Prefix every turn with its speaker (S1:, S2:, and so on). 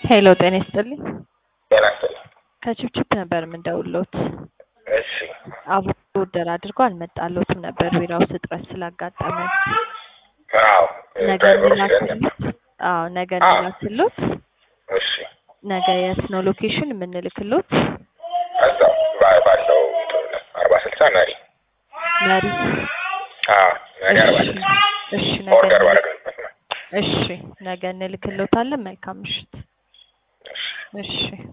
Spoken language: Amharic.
S1: ሄሎ ጤና ይስጥልኝ።
S2: ጤና ይስጥልኝ።
S1: ከችፕችፕ ነበር የምንደውልዎት።
S2: እሺ
S1: አቮካዶ ኦርደር አድርጎ አልመጣልዎትም ነበር ቢራውስ እጥረት ስላጋጠመ
S2: አዎ
S1: ነገ
S2: ድራይቨሩ ሲለን
S1: እንላክልዎት። አዎ ነገ
S2: አዎ።
S1: እንላክልዎት።
S2: እሺ
S1: ነገ የት ነው ሎኬሽን የምንልክልዎት?
S2: እዛው ባ- ባለው አርባ ስልሳ መሪ
S1: መሪ።
S2: አዎ መሪ አርባ
S1: እሺ
S2: ስልሳ
S1: እሺ ነገ
S2: ኦርደር
S1: እንልክ-
S2: ባደረግንበት ነው።
S1: እሺ ነገ እንልክልዎታለን። መልካም ምሽት።
S2: እሺ
S1: እሺ